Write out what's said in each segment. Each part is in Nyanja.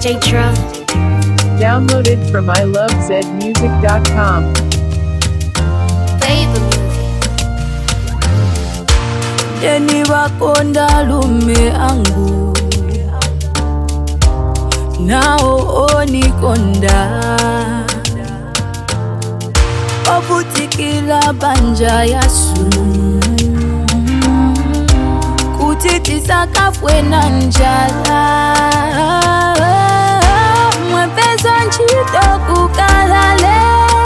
DJ Tro. Downloaded from ilovezmusic.com. Baby music. deni wakonda lume angu nao onikonda ovutikila banja yasu kuti tisakafwe na njala mwepeza ntchito kukalale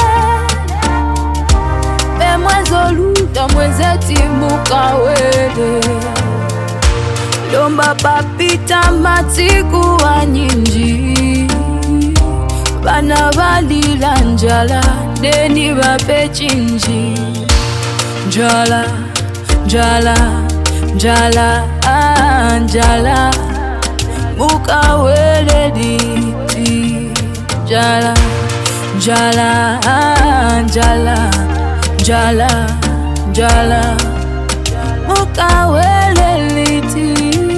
bemwezoluta mwezetimbukawele lomba papita matiku anyinji bana balila njala deni bape chinji njala njala njala ah, njala mukawele liti njala njala ah, njala njala njala mukawele liti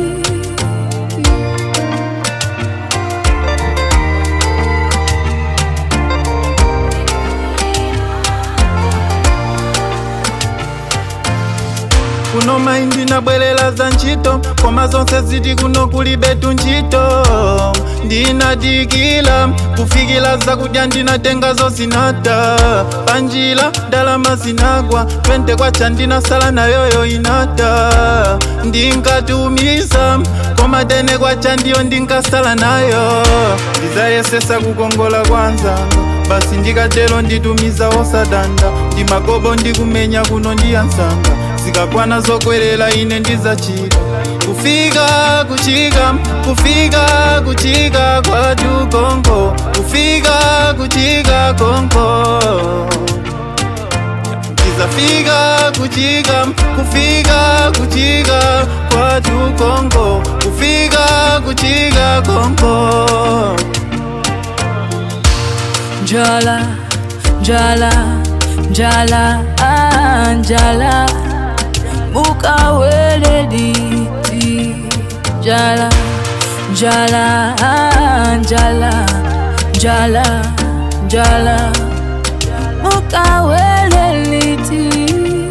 kuno maindi nabwelela za ntchito koma zonse ziti kuno kuli betu ntchito ndinadikila kufikila zakudya ndinatenga zinata panjila ndalama zinagwa twente kwacha ndinasala nayoyo inata ndinkatumiza koma tene kwacha ndiyo ndinkasala nayo ndizayesesa kukongola kwanzanga basi ndikatero nditumiza osadanda ndimagobo ndikumenya kuno ndiyansanga zikakwana zokwerera ine ndizachita kufika kuchika kufika kuchika kwatu konko kufika kuchika konko ndizafika kuchika kufika kuchika kwatu konko kufika kuchika konko njala njala njala ah, njala mukawele liti njala njala ah, njala njala njala mukawele liti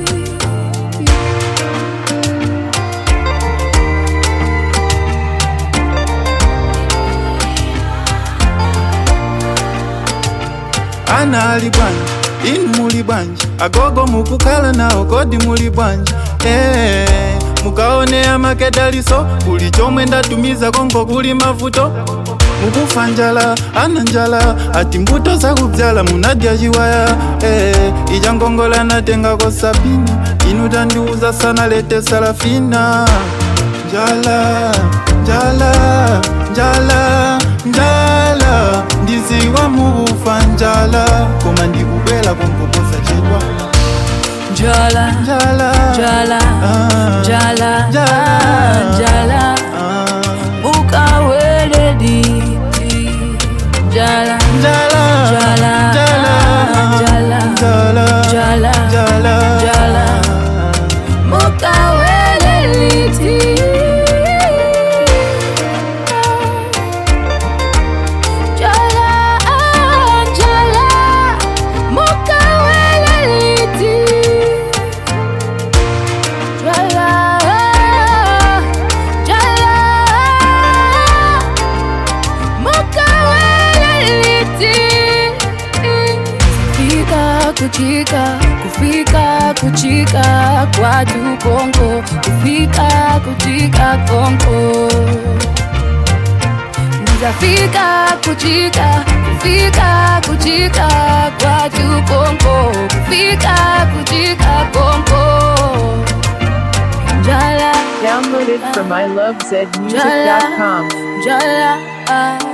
ana ali bwanji inu muli bwanji agogo mukukhala nawo kodi muli bwanji eh, mukaonea makedaliso kuli chomwe ndatumiza konko kuli mavuto mukufa njala ana njala ati mbuto zakubyala munadya chiwaya eh, ija ngongola natengako sabina inu tandiuza sana lete salafina njala njala njala njala ndiziwa mukufa njala koma ndikubwela konkoposa chedwa njala njala njala Ah. njala Njala. ah, njala Ah. mukawele liti njala njala Njala. njala Njala. njala Njala. njala Njala. mukawele liti njala ah, njala mukawele liti njala njala mukaweleliti fika kuchika kufika kuchika kwatu konko kufika kuchika konko nizafika kuchika kufika kuchika kwatu konko kufika kuchika konko njala Downloaded from ilovezmusic.com. Jala, ah,